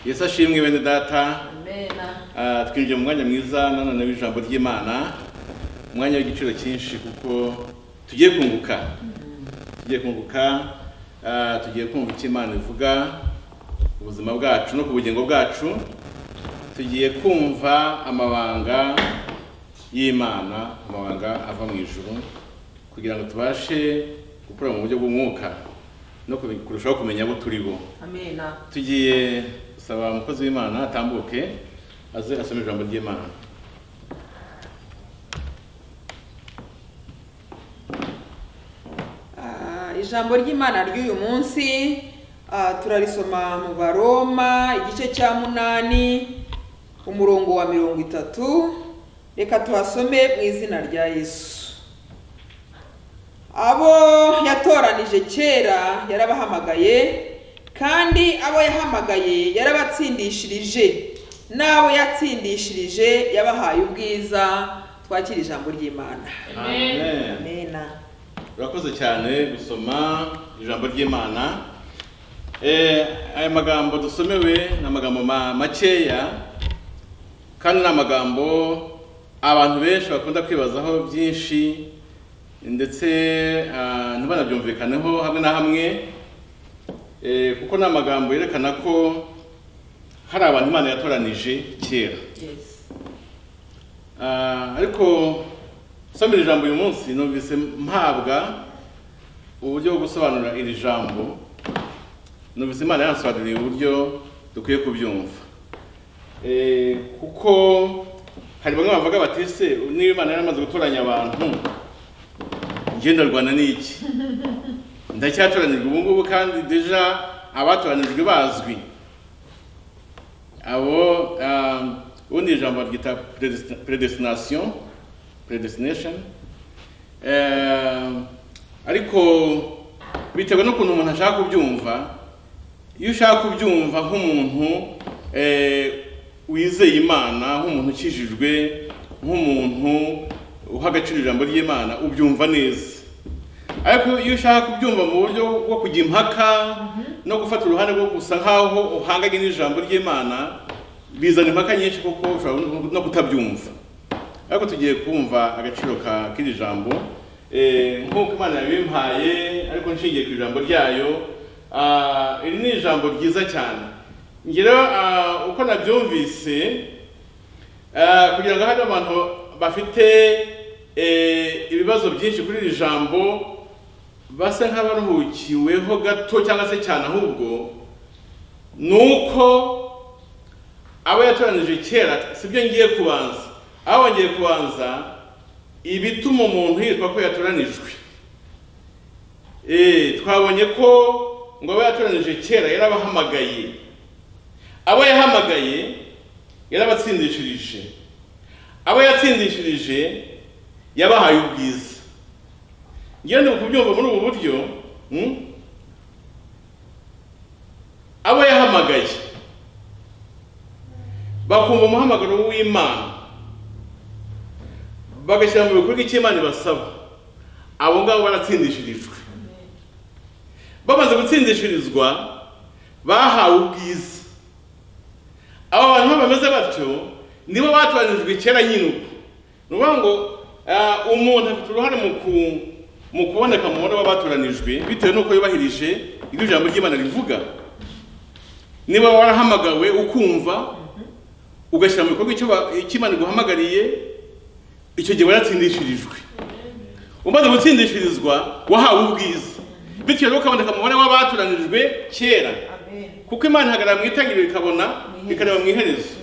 yesu ashimwe bene data amena Ah, twinjiye mu mwanya mwiza nanone w'ijambo ry'imana umwanya w'igiciro cyinshi kuko tugiye kunguka tugiye kunguka ah, tugiye kumva icyo imana ivuga ku buzima bwacu no ku bugingo bwacu tugiye kumva amabanga y'imana amabanga ava mu ijuru kugira ngo tubashe gukura mu buryo bw'umwuka no kubi- kurushaho kumenya abo turi bo amena tugiye gusaba umukozi w'imana atambuke aze asome ijambo ry'imana Ah, ijambo ry'imana ry'uyu munsi ah, turarisoma mu baroma igice cya munani umurongo wa mirongo itatu reka tuhasome mu izina rya yesu abo yatoranije kera yarabahamagaye kandi abo yahamagaye yarabatsindishirije n'abo yatsindishirije yabahaye ubwiza twakira ijambo ry'imana Amen. Amen. amena urakoze cyane gusoma ijambo ry'imana Eh, aya magambo dusomewe ni amagambo ma- makeya kandi ni amagambo abantu benshi bakunda kwibazaho byinshi ndetse ah, ntibanabyumvikaneho hamwe na hamwe Eh, kuko ni amagambo yerekana ko hari abantu imana yatoranije kera yes Ah, ariko nsomera ijambo uyu munsi numvise mpabwa uburyo bwo gusobanura iri jambo numvise imana yansobanuriye uburyo dukwiye kubyumva Eh, kuko hari bamwe bavuga bati se niba imana yaramaze gutoranya abantu njye ndarwana n'iki ndacyatoranijwe ubu ngubu kandi deja abatoranijwe bazwi abo um, ubundi ijambo ryita predestin- predestination predestination Um, ariko biterwa n'ukuntu umuntu ashaka kubyumva iyo ushaka kubyumva nk'umuntu eh, wizeye imana nk'umuntu ukijijwe nk'umuntu uha agaciro ijambo ry'imana ubyumva neza ariko iyo ushaka kubyumva mu buryo bwo kujya impaka no gufata uruhande rwo gusa nk'aho uhanganye n'ijambo ry'imana bizana impaka nyinshi kuko ushobora no kutabyumva ariko tugiye kumva agaciro ka k'iri jambo Eh, nk'uko imana yabimpaye ariko nshingiye ku ijambo ryayo ah, iri ni ijambo ryiza cyane njye rero ah, uko nabyumvise Eh, kugira ngo hari abantu bafite eh, ibibazo byinshi kuri iri jambo basa nk'abaruhukiweho gato cyangwa se cyane ahubwo ni uko abo yatoranije kera si byo ngiye kubanza abo ngiye kubanza ibituma umuntu yitwa ko yatoranijwe Eh, twabonye ko ngo abo yatoranije kera yarabahamagaye abo yahamagaye yarabatsindishirije abo yatsindishirije yabahaye ubwiza ngewe ndi kubyumva muri ubu buryo hmm? abo yahamagaye bakumva umuhamagaro w'imana bagashyira mu bikorwa icyo imana ibasaba abo ngabo baratsindishirijwe bamaze gutsindishirizwa bahawe ubwiza aba bantu bameze batyo nibo batoranijwe kera nyine uko ni ukuvuga ngo ah, umuntu afite uruhare mu ku- mu kuboneka mu bana b'abatoranijwe bitewe n'uko yubahirije ibyo ijambo ry'imana rivuga niba warahamagawe ukumva ugashyira mu bikorwa icyo ba- icyo imana iguhamagariye icyo gihe waratsindishirijwe umaze gutsindishirizwa wahawe ubwiza bityo rero ukaboneka mu bana b'abatoranijwe kera amen kuko imana ihagarara mu itangiriro ikabona ikareba mu iherezo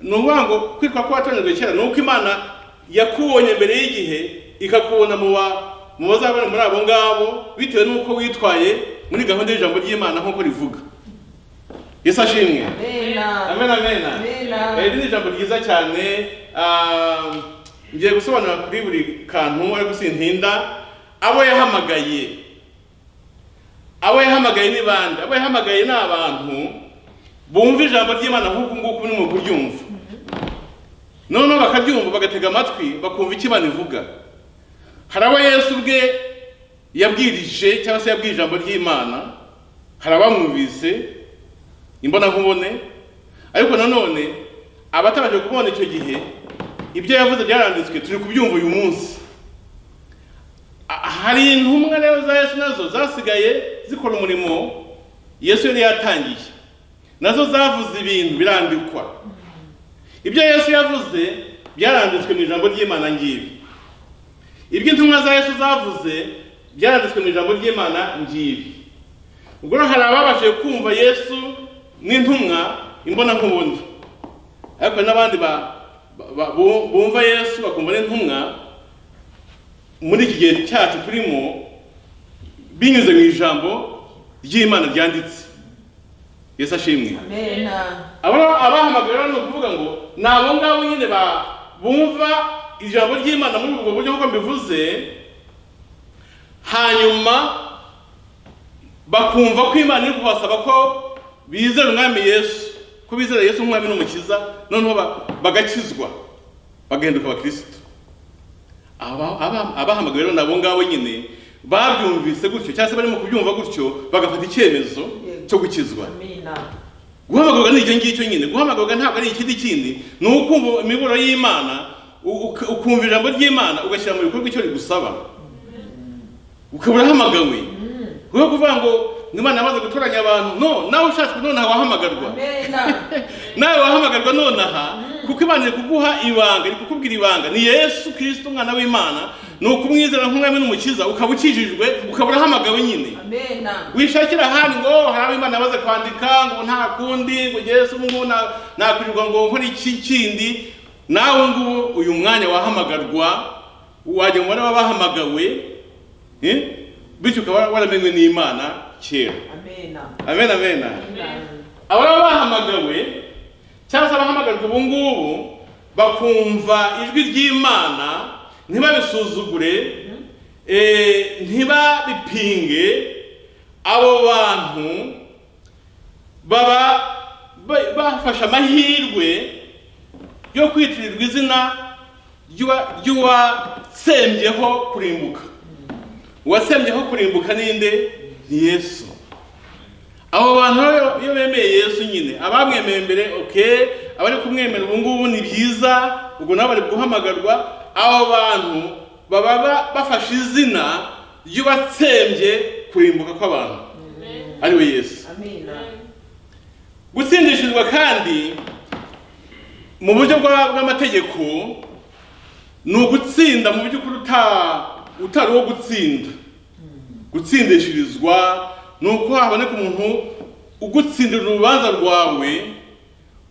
ni ukuvuga ngo kwitwa ko watoranyijwe kera ni uko imana yakubonye mbere y'igihe ikakubona mu ba mu bazabona muri abo ngabo bitewe n'uko witwaye muri gahunda y'ijambo ry'imana nk'uko rivuga yesu ashimwe amena amen amen Amen. iri ni ijambo ryiza cyane ah, ngiye gusobanura kuri buri kantu ariko sintinda abo yahamagaye abo yahamagaye ni bande abo yahamagaye ni abantu bumva ijambo ry'imana nk'uku nguku muri mu kuryumva noneho bakaryumva bagatega amatwi bakumva icyo imana ivuga hari abo yesu ubwe yabwirije cyangwa se yabwiye ijambo ry'imana hari abamwumvise imbonankubone ariko nanone abatabasha kubona icyo gihe ibyo yavuze byaranditswe turi kubyumva uyu munsi A- hari intumwa rero za yesu nazo zasigaye zikora umurimo yesu yari yatangiye nazo zavuze ibintu birandikwa ibyo yesu yavuze byaranditswe mu ijambo ry'imana ngibi ibyo intumwa za yesu zavuze byaranditswe mu ijambo ry'imana ngibi ubwo rero hari ababashije kumva yesu n'intumwa imbonankubone ariko hari n'abandi ba- ba- ba- bu- bumva yesu bakumva n'intumwa muri iki gihe cyacu turimo binyuze mu ijambo ry'imana ryanditse yesu ashimwe amena aba abahamagara rero ni ukuvuga ngo ni abo ngabo nyine ba- bumva ijambo ry'imana muri ubwo buryo nk'uko mbivuze hanyuma bakumva ko imana iri kubasaba ko bizera umwami yesu ko bizera yesu nk'umwami n'umukiza noneho ba- bagakizwa bagahinduka abakirisitu Aba- aba- abahamagawe rero ni abo ngabo nyine babyumvise gutyo cyangwa se barimo kubyumva gutyo bagafata icyemezo cyo gukizwa amena guhamagarwa ni icyo ngicyo nyine guhamagarwa ntabwo ari ikindi kindi ni ukumva imiburo y'imana u- uk- ukumva ijambo ry'imana ugashyira mu bikorwa icyo rigusaba ukaba urahamagawe rwo kuvuga ngo imana yamaze gutoranya abantu no nawe ushatswe nonaha wahamagarwa amena nawe wahamagarwa nonaha kuko imana iri kuguha ibanga iri kukubwira ibanga ni yesu kirisito umwana w'imana ni ukumwizera nk'umwami n'umukiza ukaba ukijijwe ukaba urahamagawe nyine amena wishakira ahandi ngo hari abo imana yamaze kwandika ngo nta kundi ngo yesu ubu ngubu na- nakwirirwa ngo nkore iki kindi nawe ngubu uyu mwanya wahamagarwa wajya mu baraba bahamagawe eh? bityo ukaba waramenywe n'imana kera amena amen amen ababa bahamagawe cyangwa se abahamagarwa ubu ngubu bakumva ijwi ry'imana ntibabisuzugure eh, ntibabipinge abo bantu baba ba- bafashe amahirwe yo kwitirirwa izina ry'uwa- ry'uwasembyeho kurimbuka uwasembyeho kurimbuka ninde ni yesu abo bantu rero iyo bemeye yesu nyine abamwemeye mbere oke abari kumwemera ubu ngubu ni byiza ubwo nabo bari guhamagarwa abo bantu baba ba- bafashe izina ry'uwatsembye kurimbuka kw'abantu ari we yesu amena gutsindishirizwa kandi mu buryo bwa- bw'amategeko ni ugutsinda mu by'ukuri uta- utari uwo gutsinda gutsindishirizwa ni uko haboneka umuntu ugutsindira urubanza rwawe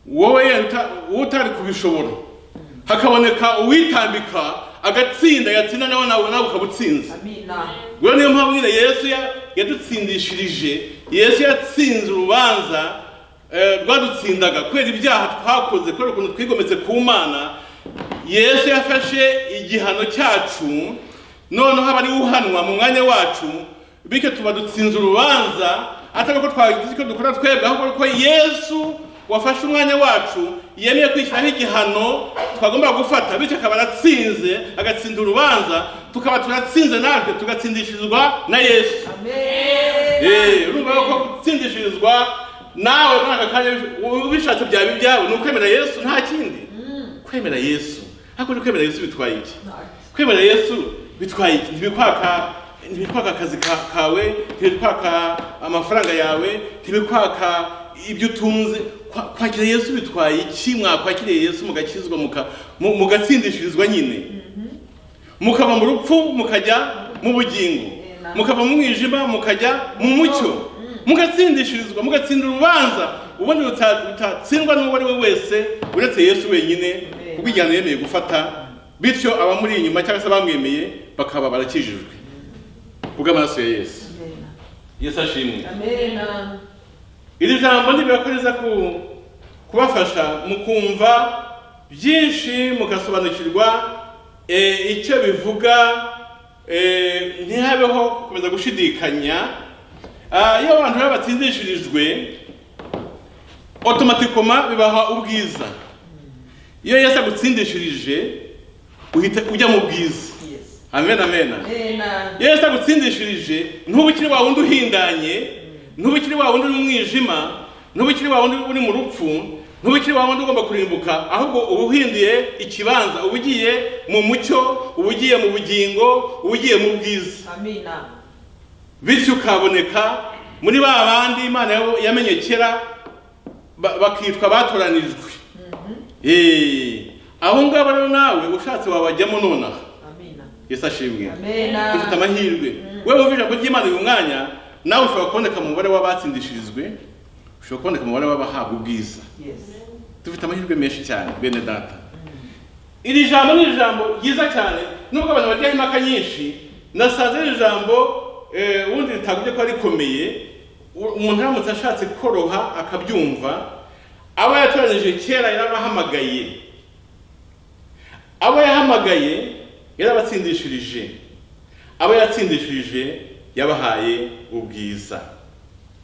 wowe yenda uta- wowe utari kubishobora hakaboneka uwitambika agatsinda yatsinda nawe nawe nawe ukaba utsinze amena rero niyo mpamvu nyine yesu ya- yadutsindishirije yesu yatsinze urubanza eh, rwadutsindaga kubera ibyaha twakoze kubera ukuntu twigometse ku mana yesu yafashe igihano cyacu noneho aba ariwe uhanwa mu mwanya wacu bityo tuba dutsinze urubanza atari ko twagize icyo dukora twebwe ahubwo ko yesu wafashe umwanya wacu yemeye kwishyiraho igihano twagomba gufata bityo akaba aratsinze agatsinda urubanza tukaba turatsinze natwe tugatsindishirizwa na yesu amena Eh, urumva ko gutsindishirizwa nawe muri aka kanya ubishatse byaba ibyabo ni ukwemera yesu nta kindi kwemera yesu ariko ni kwemera yesu bitwaye iki kwemera yesu bitwaye iki ntibikwaka ntibikwaka akazi ka- kawe ntibikwaka amafaranga yawe ntibikwaka ibyo utunze Kwa- kwakira yesu bitwaye iki mwakwakiriye yesu mugakizwa muka- mu- mugatsindishirizwa nyine mukava mu rupfu mukajya mu bugingo mukava mu mwijima mukajya mu mucyo mugatsindishirizwa mugatsinda urubanza ubundi ruta- rutatsindwa n'uwo ari we wese uretse yesu wenyine kuko igihano yemeye gufata bityo abamuri inyuma cyangwa se abamwemeye bakaba barakijijwe kubw'amaraso ya yesu yesu ashimwe amena iri jambo ntibibakoreza ku kubafasha mu kumva byinshi mugasobanukirwa eh, icyo bivuga eh, ntihabeho gukomeza gushidikanya Ah, iyo abantu rero batsindishirijwe otomatikoma bibaha ubwiza iyo yesu agutsindishirije uhita ujya mu bwiza yes amen amen amena yesu agutsindishirije ntuba ukiri wa wundi uhindanye ntuba ukiri wa wundi uri mu mwijima ntubikire wa wundi uri mu rupfu ntubikire wa wundi ugomba kurimbuka ahubwo uba uhinduye ikibanza uba ugiye mu mucyo uba ugiye mu bugingo uba ugiye mu bwiza amina bityo ukaboneka muri ba bandi imana yabo yamenye kera ba- bakitwa batoranijwe Eh, aho ngaho rero nawe ushatse wabajyamo nonaha amina yesu ashimwe dufite amena amahirwe wowe wumva ijambo ry'imana uyu mwanya nawe ushobora kuboneka mu mubare w'abatsindishirijwe ushobora kuboneka mu mubare w'abahabwa ubwiza yes dufite amahirwe menshi cyane bene data iri jambo ni ijambo ryiza cyane nubwo abantu bajyaho impaka nyinshi nasanze ari ijambo eh, ubundi ritavuze ko rikomeye u- umuntu aramutse ashatse koroha akabyumva abo yatoranije kera yarabahamagaye abo yahamagaye yarabatsindishirije abo yatsindishirije yabahaye ubwiza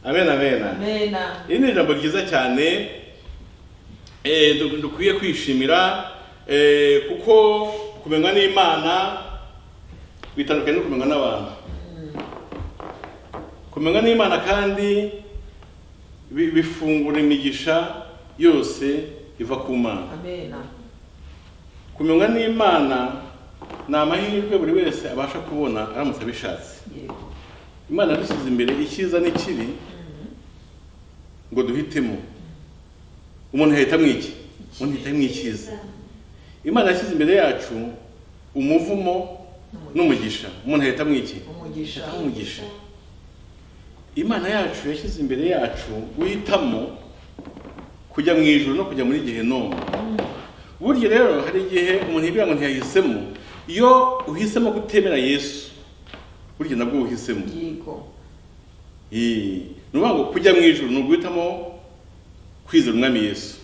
amen amen amena iri ni ijambo ryiza cyane eh, du- dukwiye kwishimira eh, kuko kumenywa n'imana bitandukanye no kumenywa n'abantu kumenywa n'imana kandi bi- bifungura imigisha yose iva ku mana amena kumenywa n'imana ni amahirwe buri wese abasha kubona aramutse abishatse yego imana dushyize imbere icyiza n'ikibi ngo duhitemo umuntu yahitamo iki umuntu yahitamo icyiza imana yashyize imbere yacu umuvumo n'umugisha umuntu yahitamo iki umugisha yahitamo umugisha imana yacu yashyize imbere yacu guhitamo kujya mu ijoro no kujya muri gehinomu burya rero hari igihe umuntu yibwira ngo ntiyahisemo iyo uhisemo kutemera yesu burya nabwo uhisemo yego Eh, ni ukuvuga ngo kujya mu ijoro ni uguhitamo kwizera umwami yesu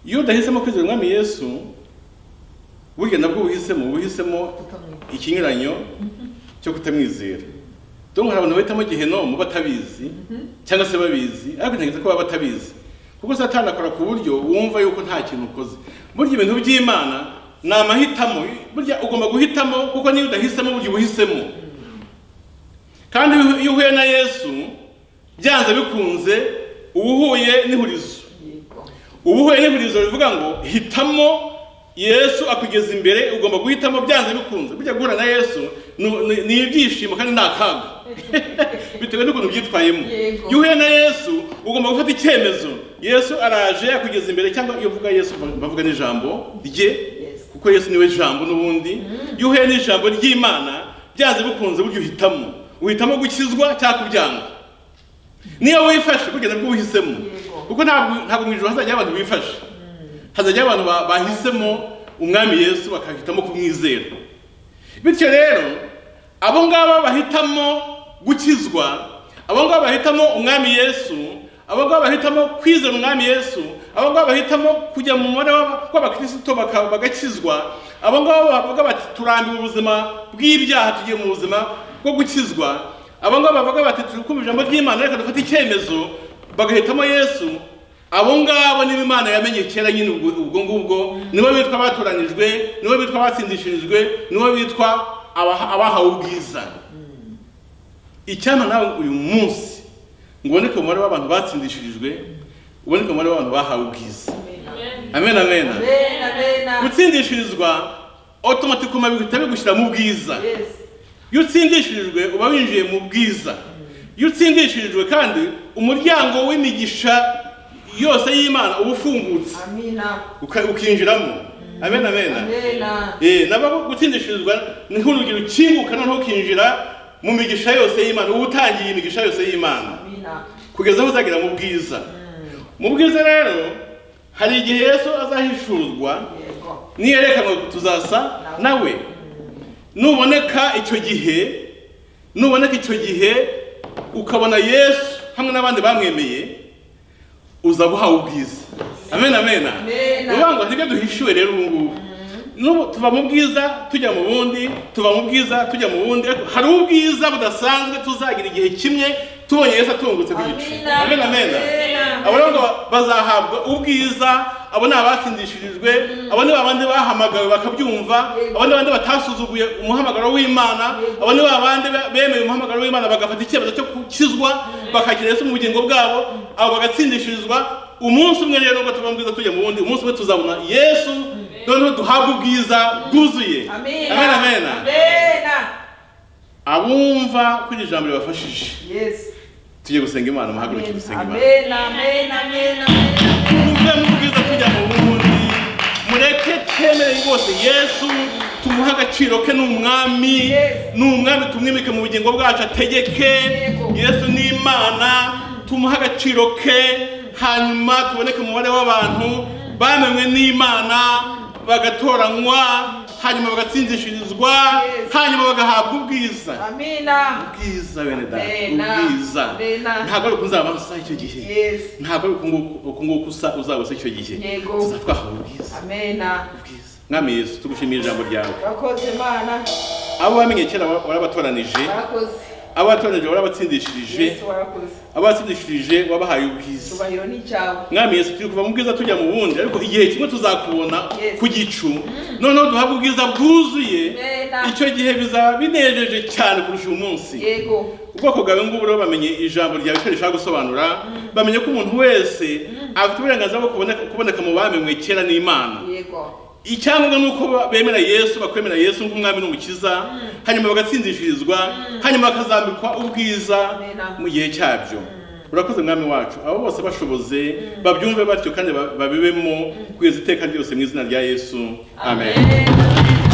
iyo udahisemo kwizera umwami yesu burya nabwo uhisemo uba uhisemo tutamwe ikinyuranyo cyo kutamwizera donc hari abantu bahitamo gehinomu batabizi cyangwa se babizi ariko ntekereza ko baba batabizi kuko satani akora ku buryo wumva yuko nta kintu ukoze burya ibintu by'imana ni amahitamo burya ugomba guhitamo kuko niyo udahisemo burya ubuhisemo kandi iyo- iyo uhuye na yesu byanze bikunze uba uhuye n'ihurizo yego uba uhuye n'ihurizo rivuga ngo hitamo yesu akugeza imbere ugomba guhitamo byanze bikunze burya guhura na yesu ni- ni- ni ibyishimo kandi ni akaga bitewe n'ukuntu byitwayemo Yego. iyo uhuye na yesu ugomba gufata icyemezo yesu araje akugeza imbere cyangwa iyo uvuga yesu bavuga n'ijambo rye Yes. kuko yesu niwe jambo n'ubundi iyo uhuye n'ijambo ry'imana byanze bikunze burya uhitamo uhitamo gukizwa cyangwa kubyanga niyo wifashe burya nabwo uhisemo Yego. kuko ntabwo ntabwo mu ijoro hazajya abantu bifashe hazajya abantu ba- bahisemo umwami yesu bakahitamo kumwizera bityo rero abo ngabo bahitamo gukizwa abo ngabo bahitamo umwami yesu abo ngabo bahitamo kwizera umwami yesu abo ngabo bahitamo kujya mu mubare w'aba- w'abakristo baka- bagakizwa abo ngabo bavuga bati turambiwe ubuzima bw'ibyaha tugiye mu buzima bwo gukizwa abo ngabo bavuga bati turi kumva ijambo ry'imana reka dufate icyemezo bagahitamo yesu abo ngabo nibo imana yamenye kera nyine ubwo ubwo ngubwo nibo bitwa abatoranijwe nibo bitwa abatsindishirijwe nibo bitwa abaha- abahawe ubwiza icyampa nawe uyu munsi ngo uboneke mu mubare w'abantu batsindishirijwe uboneke mu mubare w'abantu bahawe ubwiza amena amen amen amena amena gutsindishirizwa otomatikoma bihita bigushyira mu bwiza yes iyo utsindishirijwe uba winjiye mu bwiza iyo utsindishirijwe kandi umuryango w'imigisha yose y'imana uba ufungutse amina uka- ukinjiramo amen amen amena Eh, nabo gutsindishirizwa ni nk'urugi rukinguka noneho ukinjira mu migisha yose y'imana uba utangiye imigisha yose y'imana amina kugeza aho uzagera mu bwiza mu bwiza rero hari igihe yesu azahishurwa yego niyerekanwe tuzasa nawe nuboneka icyo gihe nuboneka icyo gihe ukabona yesu hamwe n'abandi bamwemeye uza guhawe ubwiza amen amena Amen. uvuga ngo nibyo duhishiwe rero ubu ngubu N'ubu tuva mu bwiza tujya mu bundi tuva mu bwiza tujya mu bundi ariko hari ubwiza budasanzwe tuzagira igihe kimwe tubonye yesu atungutse ku gicu Amina. amen amen Amen. abo rero ngo bazahabwa ubwiza abo ni abatsindishirijwe abo ni babandi bahamagawe bakabyumva Yego. abo ni babandi batasuzuguye umuhamagaro w'imana Yego. abo ni babandi be- bemeye umuhamagaro w'imana bagafata icyemezo cyo gukizwa bakakira Yesu mu bugingo bwabo abo bagatsindishirizwa umunsi umwe rero nubwo tuba bwiza tujya mu wundi umunsi umwe tuzabona yesu noneho duhabwe ubwiza bwuzuye Amen. amen amen Amen. abumva ko iri jambo ribafashije Yes. tujye gusenga imana muhaguruke dusenga imana Amen. Amen. Amen. Amen. tuve mu bwiza tujya mu bundi mureke twemere rwose yesu tumuhe agaciro ke ni umwami Yes. ni umwami tumwimike mu bugingo bwacu ategeke Yego. yesu ni imana tumuhe agaciro ke hanyuma tuboneke mu mubare w'abantu bamenwe n'imana bagatoranywa hanyuma bagatsindishirizwa Yes. hanyuma bagahabwa ubwiza Amina. ubwiza bene data Bena. ubwiza Bena. ntabwo ari ukunzaba gusa icyo gihe Yes. ntabwo ari uku nguku usa uzaba usa icyo gihe Yego. tuza twahawe ubwiza Amena. ubwiza mwami yesu tugushimire ijambo ryawe Bakoze Imana. abo wamenye kera wa- warabatoranije Bakoze. abo watoranije warabatsindishirije Yesu warakoze. abo watsindishirije wabahaye ubwiza Cyubahiro ni icyawe. mwami yesu turi kuva mu bwiza tujya mu bundi ariko igihe kimwe tuzakubona Yes. ku gicu noneho duhabwe ubwiza bwuzuye Bena. icyo gihe bizaba binejeje cyane kurusha uyu munsi Yego. ubwoko bwawe ngubu rero bamenye ijambo ryawe icyo rishaka gusobanura bamenye ko umuntu wese afite uburenganzira bwo kuboneka, kuboneka mu bamenywe kera n'imana Yego. icyangombwa ni uko bemera yesu bakwemera yesu nk'umwami n'umukiza hanyuma bagatsindishirizwa hanyuma bakazambikwa ubwiza Amen. mu gihe cyabyo urakoze mwami wacu abo bose bashoboze babyumve batyo kandi ba- babibemo kugeza iteka ryose mu izina rya yesu amen Amen.